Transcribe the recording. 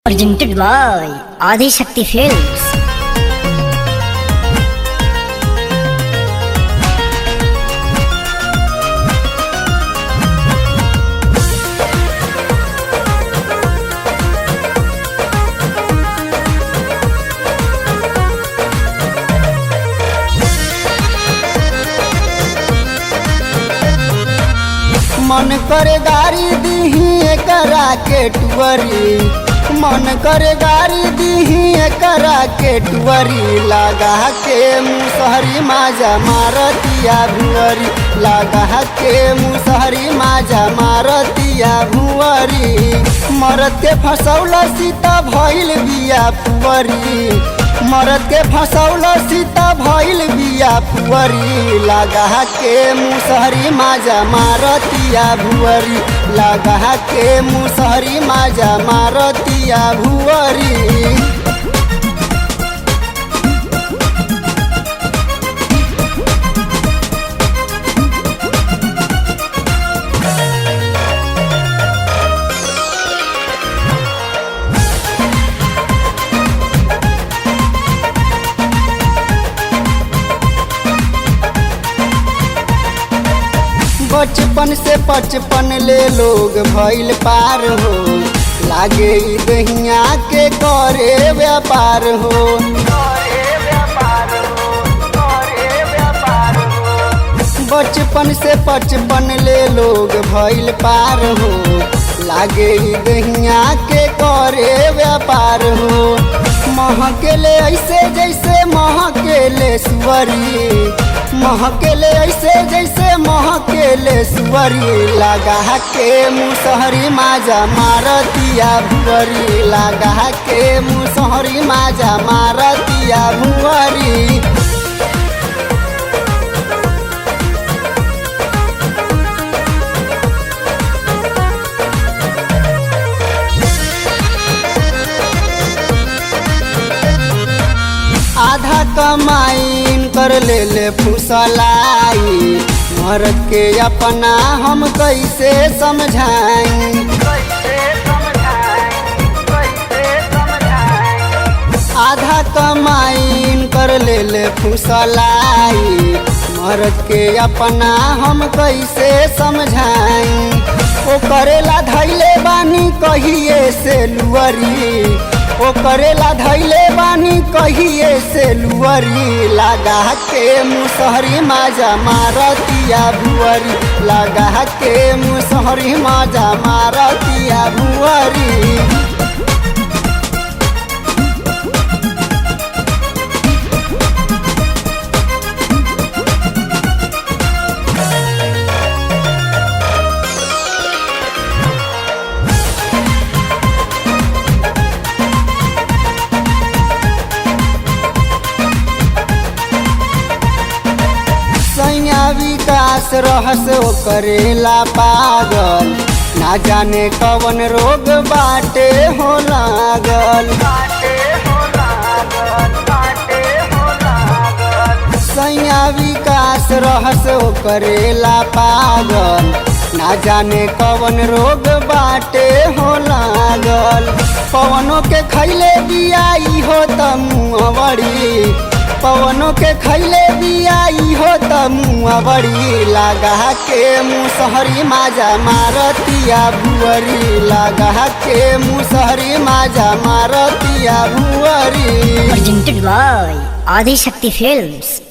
Presented by Adi Shakti Films. मन करे गाड़ी दीही एकरा के टुअरी मन करे गाड़ी दीही एकरा के टुअरी लगा के मुसहरी माजा मारतिया भुअरी लगा के मुसहरी माजा मारतिया भुअरी मरद के फसौल सीता भइल बिया पुअरी मरद के फसौल सीता भइल बिया पुअरी लगा के मुसहरी माजा मारतिया भुअरी लगा के मुसहरी माजा मारतिया भुअरी बचपन से बचपन ले लोग भइल पार हो लागे ई दहिया के करे व्यापार हो बचपन से बचपन ले लोग भइल पार हो लागे ई दहिया के करे व्यापार हो महकेले ऐसे जैसे महकेले सुअरी महकेले ऐसे जैसे महकेले सुअरी लगा के मुसहरी माजा मारतिया भुअरी लगा के मुसहरी माजा मारतिया भुअरी आधा कमाइन कर ले ले फुसलाई मरद के अपना हम कैसे समझाई आधा कमाइन कर ले ले फुसलाई मरद के अपना हम कैसे समझाई ओ करेला धैले बानी कहिए से लुअरी ओ करेला धैले बानी कहिए से लुअरी लगा के मुसहरी माजा मारतिया भुअरी लगा के मुसहरी माजा मारतिया भुअरी सैया विकास रहस करेला पागल ना जाने कवन रोग बाटे हो लागल सैया विकास रहस करेला पागल ना जाने कवन रोग बाटे हो लागल पवनों के खैले बियाई हो त मुँहवड़ी पवनों के खैले बियाई हो त मुँहवड़ी लगा के मुसहरी माजा मारतिया भुअरी लगा के मुसहरी माजा मारतिया भुअरी Presented by Adi Shakti Films.